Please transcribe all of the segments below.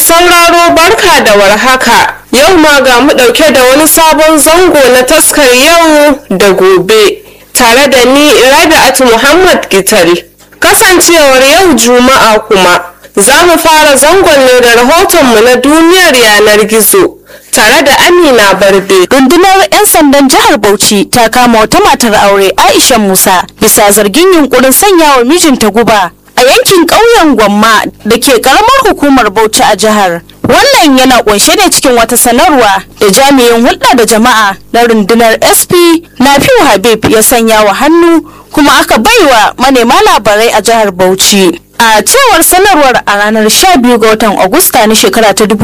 sauraro barka da warhaka. Yau ma ga mu ɗauke da wani sabon zango na taskar yau da gobe. Tare da ni Rabi'atu Muhammad Gital. Kasancewar yau Juma'a kuma za mu fara zangon ne da rahotonmu na duniyar yanar gizo. Tare da Amina Barde. Rundunar 'yan sandan jihar Bauchi ta kama wata matar aure Aisha Musa bisa zargin yunkurin sanya wa mijinta guba a yankin ƙauyen Gwamma da ke ƙaramar hukumar Bauchi a jihar. Wannan yana ƙunshe ne cikin wata sanarwa da jami'in hulɗa da jama'a na rundunar SP Nafiu Habib ya sanya wa hannu kuma aka baiwa manema labarai a jihar Bauchi. A cewar sanarwar a ranar 12 ga watan Agusta na shekara ta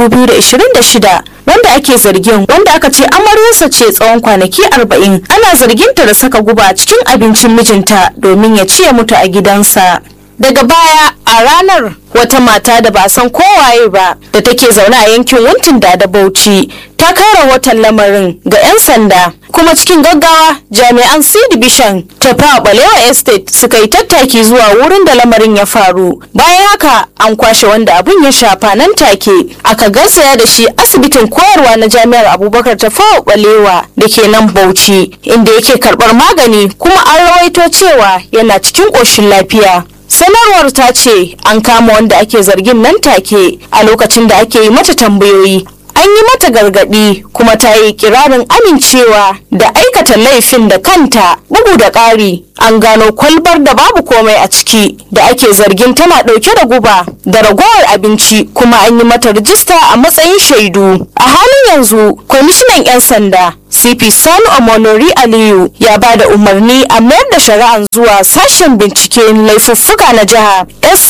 2026 wanda ake zargin wanda aka ce amaryarsa ce tsawon kwanaki 40 ana zarginta da saka guba cikin abincin mijinta domin ya ci ya mutu a gidansa. Daga baya a ranar wata mata da ba san kowaye ba da take zaune a yankin wuntin da da Bauchi ta kai rahoton lamarin ga 'yan sanda kuma cikin gaggawa jami'an C division ta fawa balewa estate suka yi tattaki zuwa wurin da lamarin ya faru bayan haka an kwashe wanda abun ya shafa nan take aka garzaya da shi asibitin koyarwa na jami'ar abubakar ta fawa balewa da ke nan bauchi inda yake karbar magani kuma an rawaito cewa yana cikin ƙoshin lafiya sanarwar ta ce an kama wanda ake zargin nan take a lokacin da ake yi mata tambayoyi an yi mata gargadi kuma ta yi kirarin amincewa da aikata laifin da kanta bugu da ƙari an gano kwalbar da babu komai a ciki da ake zargin tana ɗauke da guba da ragowar abinci kuma an yi mata rijista a matsayin shaidu a halin yanzu kwamishinan 'yan sanda cp sani omolori aliyu ya ba da umarni a mayar da shari'an zuwa sashen binciken laifuffuka na jiha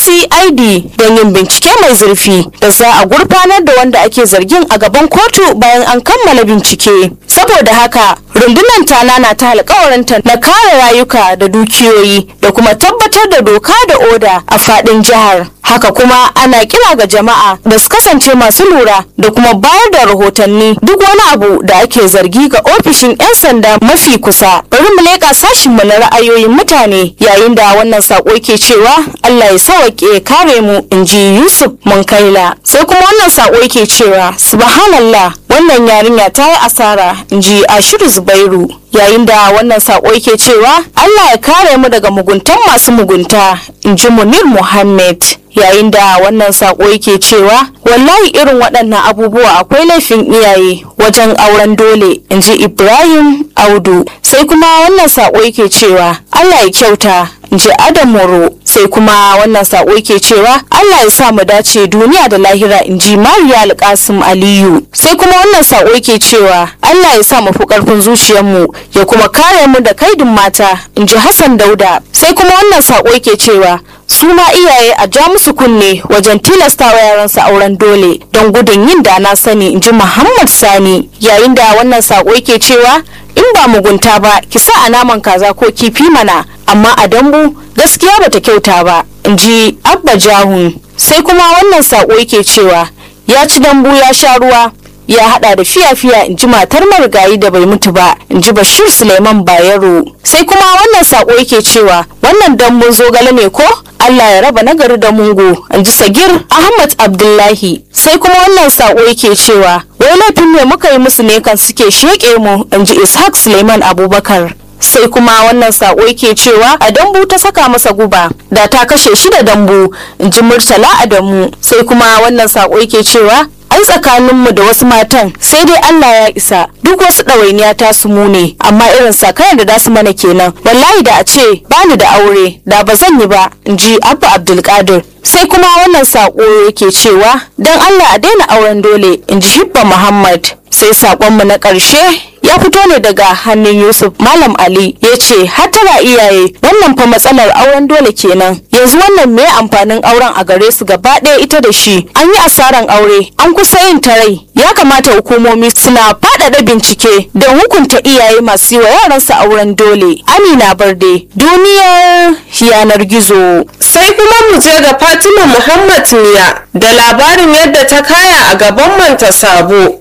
scid don yin bincike mai zurfi da za a gurfanar da wanda ake zargin a gaban kotu bayan an kammala bincike saboda haka rundunar ta nana ta alkawarinta na kare rayuka da dukiyoyi da kuma tabbatar da doka da oda a fadin jihar haka kuma ana kira ga jama'a da su kasance masu lura da kuma bayar da rahotanni duk wani abu da ake zargi ga ofishin 'yan sanda mafi kusa bari mu leƙa sashin mu na ra'ayoyin mutane yayin da wannan sako ke cewa Allah ya sawaƙe kare mu in ji Yusuf Munkaila sai kuma wannan sako ke cewa subhanallah wannan yarinya ta yi asara in ji Ashiru Zubairu yayin da wannan sako yake cewa Allah ya kare mu daga muguntan masu mugunta in ji Munir Muhammad yayin da wannan sako yake cewa wallahi irin waɗannan abubuwa akwai laifin iyaye wajen auren dole in ji Ibrahim Audu sai kuma wannan sako yake cewa Allah ya kyauta in ji Adam Moro sai kuma wannan sako yake cewa Allah ya sa mu dace duniya da lahira in ji Mariya Alkasim Aliyu sai kuma wannan sako yake cewa Allah ya sa mu fi karfin zuciyarmu ya kuma kare mu da kaidin mata in ji Hassan Dauda sai kuma wannan sako yake cewa su ma iyaye a ja musu kunne wajen tilastawa yaransu auren dole don gudun yin da na sani in ji Muhammad Sani yayin da wannan sako yake cewa in ba mugunta ba ki sa a naman kaza ko kifi mana amma a dambu gaskiya bata kyauta ba in ji Abba Jahun sai kuma wannan sako yake cewa ya ci dambu ya sha ruwa ya hada da fiya-fiya in ji matar marigayi da bai mutu ba in ji bashir suleiman bayero sai kuma wannan sako yake cewa wannan dambun zogale ne ko allah ya raba nagari da mungo in ji sagir ahmad abdullahi sai kuma wannan sako yake cewa wai laifin ne muka yi musu ne kan suke sheƙe mu in ji ishaq suleiman abubakar sai kuma wannan sako yake cewa a dambu ta saka masa guba da ta kashe shi da dambu in ji murtala adamu sai kuma wannan sako yake cewa ai tsakaninmu da wasu matan sai dai Allah ya isa duk wasu ɗawainiya ta su mu ne amma irin sakayar da dasu mana kenan wallahi da a ce bani da aure da ba zan yi ba in ji abba abdulkadir sai kuma wannan sako yake cewa don Allah a daina auren dole in ji hibba muhammad sai sakonmu na ƙarshe ya fito ne daga hannun yusuf malam ali ya ce hatara iyaye wannan fa matsalar auren dole kenan yanzu wannan me amfanin auren a gare su gaba ɗaya ita da shi an yi asaran aure an kusa yin tarai ya kamata hukumomi suna faɗaɗa bincike don hukunta iyaye masu yi wa yaransu auren dole amina barde duniyar yanar gizo Sai kuma mu je ga Fatima Muhammad Miya da labarin yadda ta kaya a gaban manta sabo.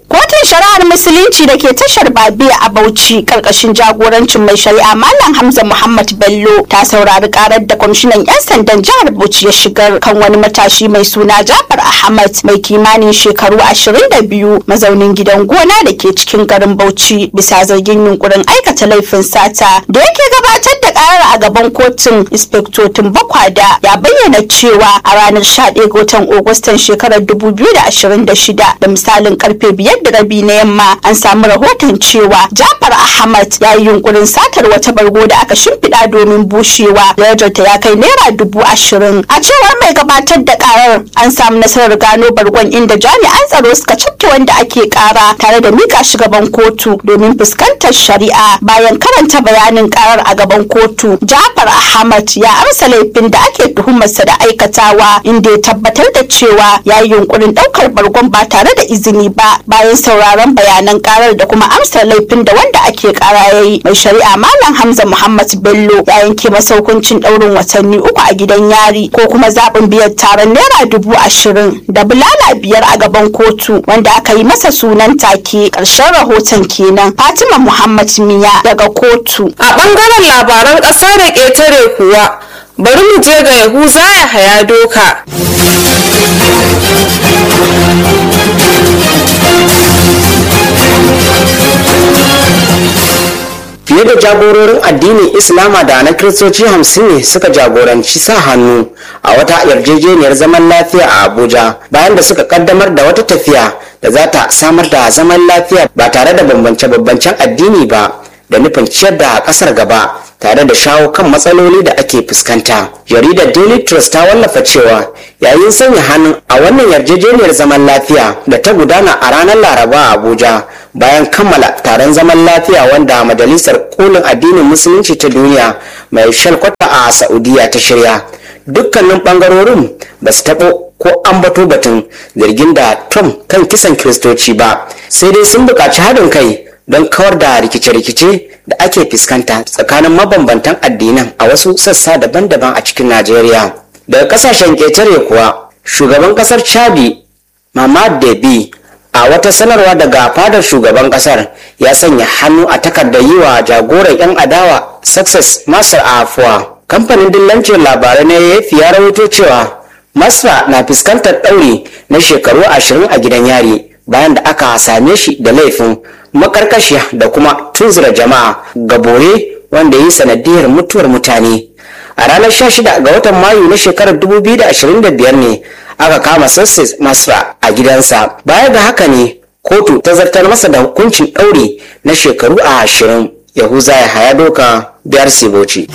Kotun shari'ar Musulunci da ke tashar Babiya a Bauchi karkashin jagorancin mai shari'a Malam Hamza Muhammad Bello ta saurari karar da kwamishinan 'yan sandan jihar Bauchi ya shigar kan wani matashi mai suna Jafar Ahmad mai kimanin shekaru 22 mazaunin gidan gona da ke cikin garin Bauchi bisa zargin yunkurin aikata laifin sata da yake gabatar da karar a gaban kotun inspektotin Bakwada ya bayyana cewa a ranar 11 ga watan Agustan shekarar 2026 da misalin karfe 5 da rabi na yamma an samu rahoton cewa Jafar Ahmad ya yi yunkurin satar wata bargo da aka shimfiɗa domin bushewa darajarta ya kai naira dubu ashirin a cewar mai gabatar da karar an samu nasarar gano bargon inda jami'an tsaro suka cafke wanda ake kara tare da mika shi gaban kotu domin fuskantar shari'a bayan karanta bayanin karar a gaban kotu Jafar Ahmad ya amsa laifin da ake tuhumarsa da aikatawa inda ya tabbatar da cewa ya yi yunkurin ɗaukar bargon ba tare da izini ba bayan sauraron bayanan karar da kuma amsar laifin da wanda ake kara ya yi mai shari'a malam hamza muhammad bello ya yanke masa hukuncin ɗaurin watanni uku a gidan yari ko kuma zaɓin biyan taron naira dubu ashirin da bulala biyar a gaban kotu wanda aka yi masa sunan take ƙarshen rahoton kenan fatima muhammad miya daga kotu a ɓangaren labaran ƙasa da ƙetare kuwa bari mu je ga yahuza ya haya doka fiye da jagororin addinin islama da na kiristoci hamsin ne suka jagoranci sa hannu a wata yarjejeniyar zaman lafiya a abuja bayan da suka kaddamar da wata tafiya da za ta samar da zaman lafiya ba tare da bambance-bambancen addini ba da nufin ciyar da kasar gaba tare da shawo kan matsaloli da ake fuskanta jaridar daily trust ta wallafa cewa yayin sanya hannun a wannan yarjejeniyar zaman lafiya da ta gudana a ranar laraba a abuja bayan kammala taron zaman lafiya wanda majalisar kolin addinin musulunci ta duniya mai shalkwata a saudiya ta shirya dukkanin bangarorin ba su taɓo ko ambato batun zargin da trump kan kisan kiristoci ba sai dai sun buƙaci haɗin kai don kawar da rikice-rikice da ake fuskanta tsakanin mabambantan addinan a wasu sassa daban-daban a cikin najeriya daga kasashen ƙetare kuwa shugaban ƙasar chadi mamad debi a wata sanarwa daga fadar shugaban ƙasar ya sanya hannu a takardar yi wa jagoran 'yan adawa success masar afuwa kamfanin dillancin labarai na yafi ya rawaito cewa masra na fuskantar ɗauri na shekaru ashirin a gidan yari bayan da aka same shi da laifin makarkashiya da kuma tunzura jama'a ga bore wanda yi sanadiyar mutuwar mutane a ranar 16 ga watan mayu na shekarar 2025 ne aka kama sassis masra a gidansa baya ga haka ne kotu ta zartar masa da hukuncin ɗaure na shekaru a ashirin yahuza ya haya doka biyar siboci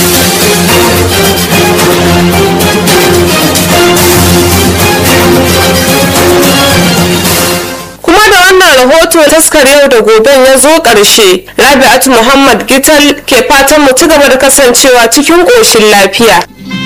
kuma da wannan rahoto taskar yau da goben ya zo ƙarshe rabi'atu muhammad gital ke fatan mu ci gaba da kasancewa cikin ƙoshin lafiya